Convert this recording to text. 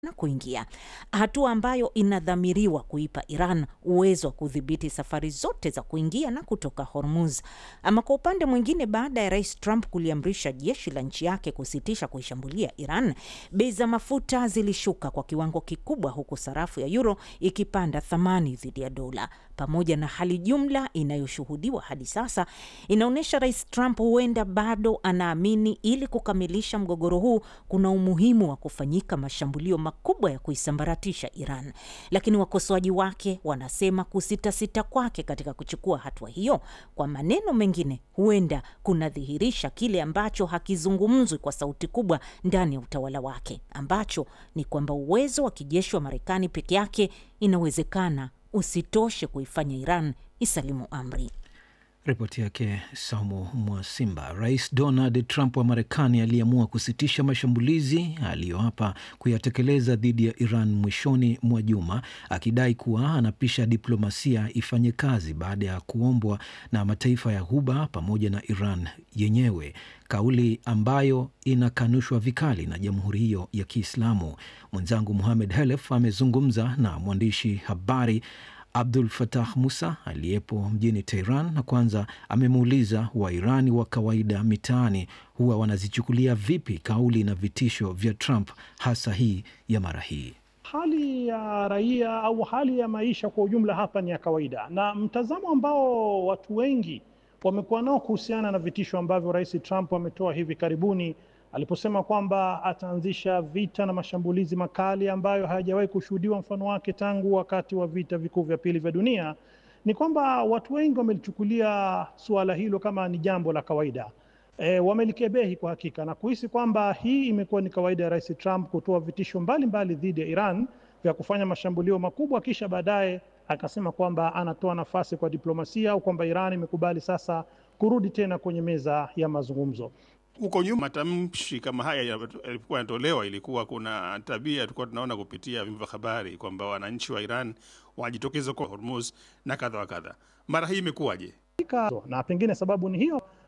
na kuingia, hatua ambayo inadhamiriwa kuipa Iran uwezo wa kudhibiti safari zote za kuingia na kutoka Hormuz. Ama kwa upande mwingine, baada ya Rais Trump kuliamrisha jeshi la nchi yake kusitisha kuishambulia Iran, bei za mafuta zilishuka kwa kiwango kikubwa, huku sarafu ya euro ikipanda thamani dhidi ya dola. Pamoja na hali jumla inayoshuhudiwa hadi sasa, inaonyesha Rais Trump huenda bado anaamini ili kukamilisha mgogoro huu kuna umuhimu wa kufanyika mashambulio makubwa ya kuisambaratisha Iran. Lakini wakosoaji wake wanasema kusitasita kwake katika kuchukua hatua hiyo, kwa maneno mengine, huenda kunadhihirisha kile ambacho hakizungumzwi kwa sauti kubwa ndani ya utawala wake, ambacho ni kwamba uwezo wa kijeshi wa Marekani peke yake inawezekana usitoshe kuifanya Iran isalimu amri. Ripoti yake Saumu Mwasimba. Rais Donald Trump wa Marekani aliamua kusitisha mashambulizi aliyoapa kuyatekeleza dhidi ya Iran mwishoni mwa juma, akidai kuwa anapisha diplomasia ifanye kazi baada ya kuombwa na mataifa ya Ghuba pamoja na Iran yenyewe, kauli ambayo inakanushwa vikali na jamhuri hiyo ya Kiislamu. Mwenzangu Muhamed Helef amezungumza na mwandishi habari Abdul Fatah Musa aliyepo mjini Tehran na kwanza amemuuliza Wairani wa kawaida mitaani huwa wanazichukulia vipi kauli na vitisho vya Trump, hasa hii ya mara hii. Hali ya raia au hali ya maisha kwa ujumla hapa ni ya kawaida, na mtazamo ambao watu wengi wamekuwa nao kuhusiana na vitisho ambavyo Rais Trump ametoa hivi karibuni aliposema kwamba ataanzisha vita na mashambulizi makali ambayo hayajawahi kushuhudiwa mfano wake tangu wakati wa vita vikuu vya pili vya dunia, ni kwamba watu wengi wamelichukulia suala hilo kama ni jambo la kawaida. E, wamelikebehi kwa hakika na kuhisi kwamba hii imekuwa ni kawaida ya Rais Trump kutoa vitisho mbalimbali dhidi ya Iran vya kufanya mashambulio makubwa, kisha baadaye akasema kwamba anatoa nafasi kwa diplomasia au kwamba Iran imekubali sasa kurudi tena kwenye meza ya mazungumzo. Huko nyuma matamshi kama haya yalikuwa yanatolewa, ilikuwa kuna tabia tulikuwa tunaona kupitia vyombo vya habari kwamba wananchi wa Iran wanajitokeza kwa Hormuz na kadha wa kadha. Mara hii imekuwaje? Na pengine sababu ni hiyo